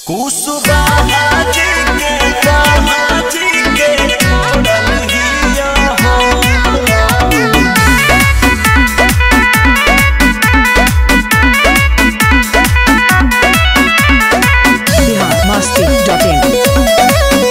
कुसुबाजी के बाजी के छोड़ल हिया हो बिहार मस्ती डॉट इन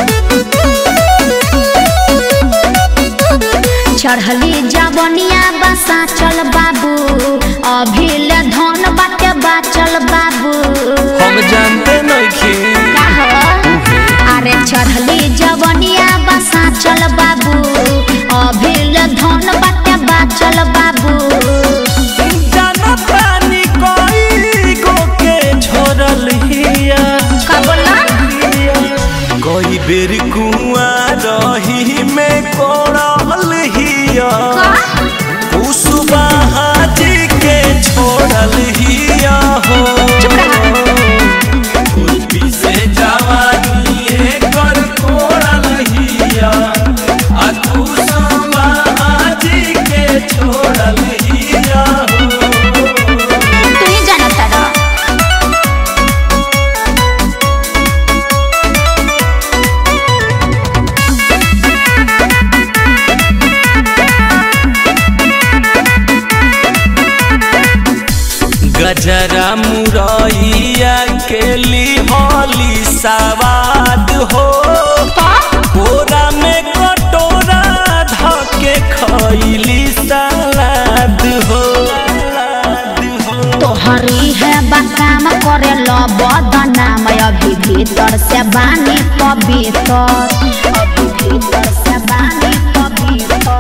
चढ़ली जवनिया बसा चल बाबू अभी ले धन बाटे बाचल बाबू हम जानते नइखे का हो? अरे चढ़ली जवनिया बसा चल बाबू अभी ले धन बाटे बाचल बाबू जाना पानी कोई गो के छोड़ल हिया का बोला कोई बेर कुआ रही में कोड़ल हिया कुसुबाजी के छोड़ल हिया हो चुप रहा। कुल्फी से जवानी कर कोड़ल हिया आ कुसुबाजी के छोड़ल हिया हो तू ही जानता रह गजरा मुरैया के लिहली सवाद हो बोरा में कटोरा धके खैली सलाद हो तोहरी है बकाम करे लो बदनाम अभी भीतर से बानी पवित्र अभी भीतर से बानी पवित्र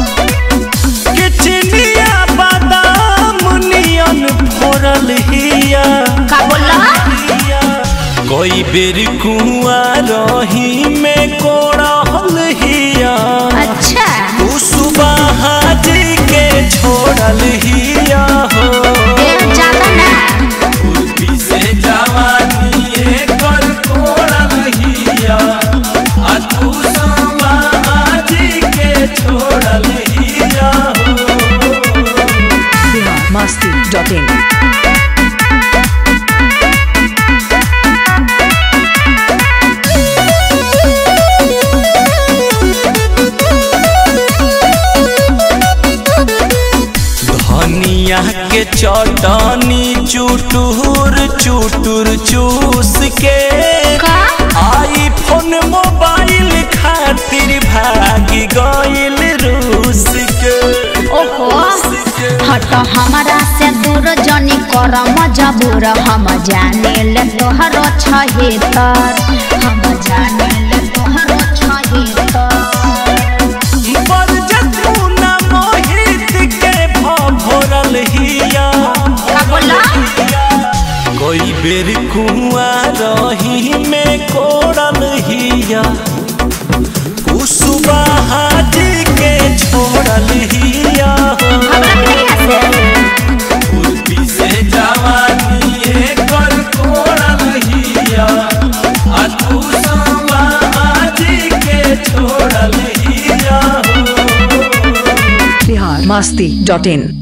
किचनिया बादाम नियन फोड़ल हिया का बोला कोई बेर कुआ रही में कोड़ल हिया अच्छा कुसुबाजी के छोड़ल हिया हो देर ज्यादा ना कुल्फी से जवानी कर कोड़ल हिया आ तू समाजी के छोड़ल हिया हो बिहार मस्ती डॉट इन धनिया के चटनी चुटुर चुटुर चूस के का आईफोन मोबाइल खातिर भागी गइल रूस के ओहो हट हमारा से दूर जनी कर मजबूर हम जाने ले तोहरो छहितर हम जाने ले तोहरो छहितर बरजतुना मोहित के भभरल हिया का बोला कोई बेर कुआ रही में कोड़ल हिया कुसुबाजी के छोड़ल हिया हमरा के नहीं हंसे कुल्फी से जवानी कर कोड़ल हिया आ तू समाजी के छोड़ल हिया बिहार मस्ती डॉट इन